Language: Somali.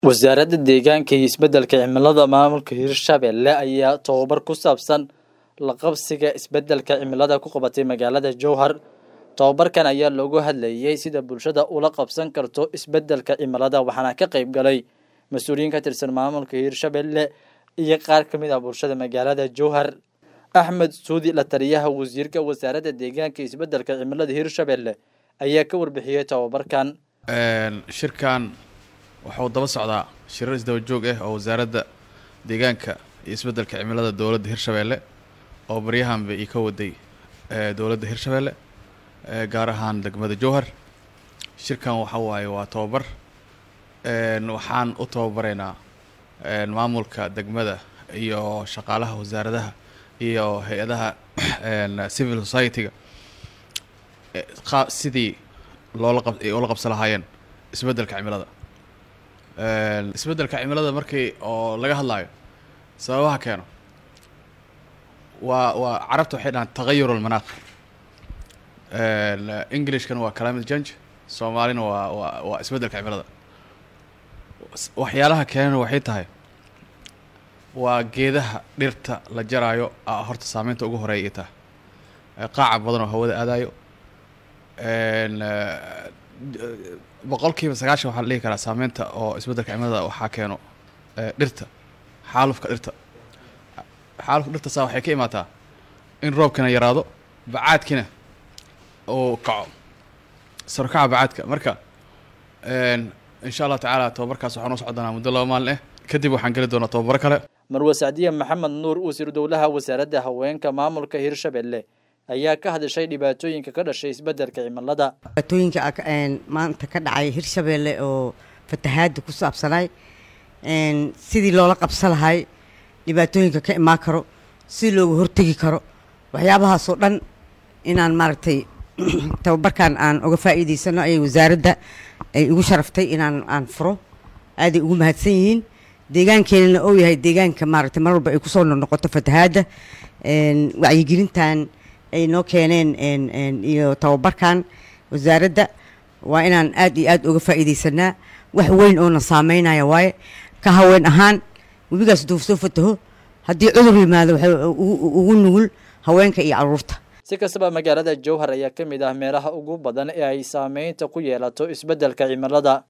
wasaaradda deegaanka iyo isbeddelka cimilada maamulka hirshabelle ayaa tababar ku saabsan la qabsiga isbeddelka cimilada ku qabatay magaalada jowhar tababarkan ayaa loogu hadlayay sida bulshada ula qabsan karto isbeddelka cimilada waxaana ka qayb galay mas-uuliyiin ka tirsan maamulka hirshabelle iyo qaar ka mid ah bulshada magaalada jowhar axmed suudi la taliyaha wasiirka wasaaradda deegaanka iyo isbeddelka cimilada hirshabelle ayaa ka warbixiyey tababarkan shirkan waxuu daba socdaa shirar isdaba joog ah oo wasaaradda deegaanka iyo isbeddelka cimilada dowladda hirshabeelle oo baryahanba ii ka waday dowladda hirshabeelle gaar ahaan degmada jowhar shirkan waxa waaye waa tababar waxaan u tababaraynaa maamulka degmada iyo shaqaalaha wasaaradaha iyo hay-adaha civil society-ga sidii loola qab ula qabsan lahaayeen isbeddelka cimilada isbeddelka cimilada markii oo laga hadlaayo sababaha keeno waa waa carabta waxay dhahaan tagayur almanaaq englishkana waa climate change soomaalina waa waa waa isbeddelka cimilada waxyaalaha keenana waxay tahay waa geedaha dhirta la jaraayo horta saameynta ugu horeeya ay tahay qaaca badan oo hawada aadayo boqol kiiba sagaashan waxaa la dhihi karaa saameynta oo isbeddelka cimilada waxaa keeno dhirta xaalufka dhirta xaalufka dhirta saa waxay ka imaataa in roobkina yaraado bacaadkina uu kaco sarkaca bacaadka marka insha allah tacaala tababarkaas waxaa noo socon doonaa muddo laba maalin ah kadib waxaan geli doonaa tababaro kale marwe sacdiye maxamed nuur wasiiru dowlaha wasaaradda haweenka maamulka hirshabelle ayaa ka hadashay dhibaatooyinka ka dhashay isbeddelka cimilada dhibaatooyinka maanta ka dhacay hirshabelle oo fatahaada ku saabsanay sidii loola qabsan lahay dhibaatooyinka ka imaan karo si looga hortegi karo waxyaabahaasoo dhan inaan maaragtay tababarkan aan uga faa'iidaysano ayay wasaaradda ay igu sharaftay inaan aan furo aaday ugu mahadsan yihiin deegaankeenana ou yahay deegaanka maaragtay mar walba ay kusoo noqnoqoto fatahaadda wacyigelintan ay noo keeneen iyo tababarkan wasaaradda waa inaan aad iyo aad uga faa'iidaysanaa wax weyn oona saameynaya waaye ka haween ahaan webigaas duuf soo fataho haddii cudur yimaado waxay ugu nugul haweenka iyo caruurta si kastaba magaalada jowhar ayaa ka mid ah meelaha ugu badan ee ay saameynta ku yeelato isbeddelka cimilada